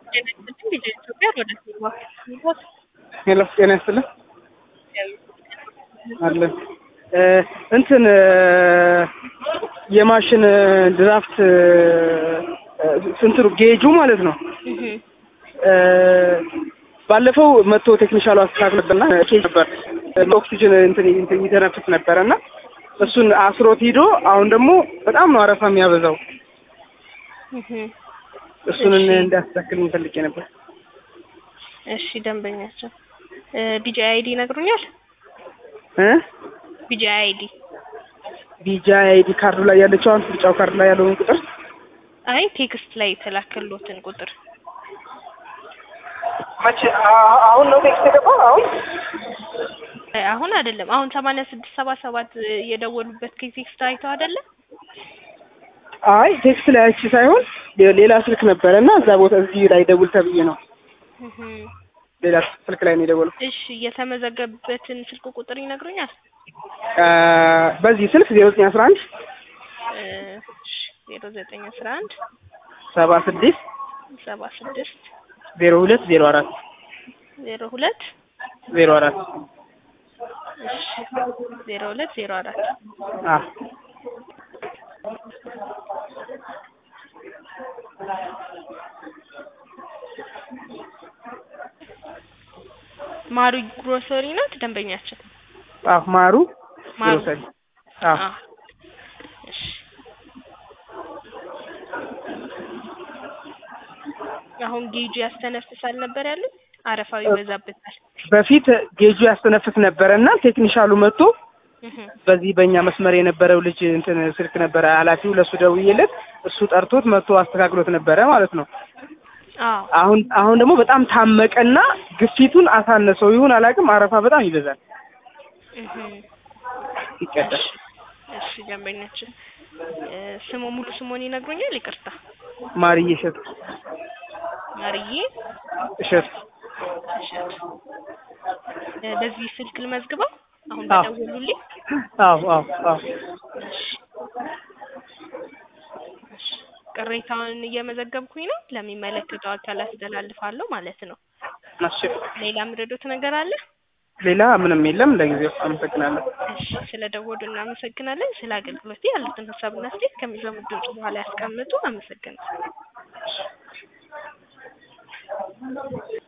ጤና ይስጥልኝ ልጄ ኢትዮጵያ ወደ ሲልቫ ሲልቫ ሄሎ ጤና ይስጥልኝ አለን እንትን የማሽን ድራፍት ስንትሩ ጌጁ ማለት ነው። ባለፈው መጥቶ ቴክኒሻሉ አስተካክል ነበርና ኬጅ ነበር ኦክሲጅን እንትን እንትን ይተነፍስ ነበረ እና እሱን አስሮት ሂዶ አሁን ደግሞ በጣም ነው አረፋ የሚያበዛው። እሱን እንዳስተካክል ፈልጌ ነበር። እሺ ደንበኛቸው ቢጂ አይዲ ይነግሩኛል? እ ቢጂ አይዲ ቢጃ አይዲ ካርዱ ላይ ያለችው አሁን ምርጫው ካርድ ላይ ያለውን ቁጥር አይ ቴክስት ላይ የተላከሎትን ቁጥር መቼ አሁን ነው ቴክስት የገባው? አሁን አሁን አይደለም። አሁን ሰማንያ ስድስት ሰባ ሰባት የደወሉበት ቴክስት አይተው አይደለም? አይ ቴክስት ላይ አይቼ ሳይሆን ሌላ ስልክ ነበረ እና እዛ ቦታ እዚህ ላይ ደውል ተብዬ ነው። ሌላ ስልክ ላይ ነው የደወለው። እሺ የተመዘገበበትን ስልክ ቁጥር ይነግሩኛል? በዚህ ስልክ ዜሮ ዘጠኝ አስራ አንድ ዜሮ ዘጠኝ አስራ አንድ ሰባ ስድስት ሰባ ስድስት ዜሮ ሁለት ዜሮ አራት ዜሮ ሁለት ዜሮ አራት እሺ ዜሮ ሁለት ዜሮ አራት አዎ ማሩ ግሮሰሪ ናት ደንበኛችን። አዎ ማሩ ማሩ ግሮሰሪ አዎ አዎ። እሺ አሁን ጌጁ ያስተነፍሳል ነበር ያሉት፣ አረፋው ይበዛበታል። በፊት ጌጁ ያስተነፍስ ነበረ እና ቴክኒሻሉ መጥቶ እህ በዚህ በእኛ መስመር የነበረው ልጅ እንትን ስልክ ነበረ ኃላፊው ለእሱ ደውዬለት እሱ ጠርቶት መጥቶ አስተካክሎት ነበረ ማለት ነው። አዎ አሁን አሁን ደግሞ በጣም ታመቀና ግፊቱን አሳነሰው ይሁን አላውቅም፣ አረፋ በጣም ይበዛል እህ ይቀዳል። እሺ ደንበኛችን እ ስሙ ሙሉ ስሙን ይነግሩኛል? ይቅርታ ማርዬ እሸቱ ማርዬ እሸቱ እሸቱ እ በዚህ ስልክ ልመዝግበው አሁን አዎ። በደወሉልኝ። አዎ አዎ አዎ እሺ እሺ ቅሬታውን እየመዘገብኩኝ ነው። ለሚመለከተው አካል አስተላልፋለሁ ማለት ነው። እሺ ሌላ ምረዶት ነገር አለ? ሌላ ምንም የለም። ለጊዜው አመሰግናለሁ። እሺ ስለ ደወሉ እናመሰግናለን። ስለ አገልግሎት ያሉትን ሀሳብና አስተያየት ከሚሰሙት ድምጽ በኋላ ያስቀምጡ። አመሰግናለሁ።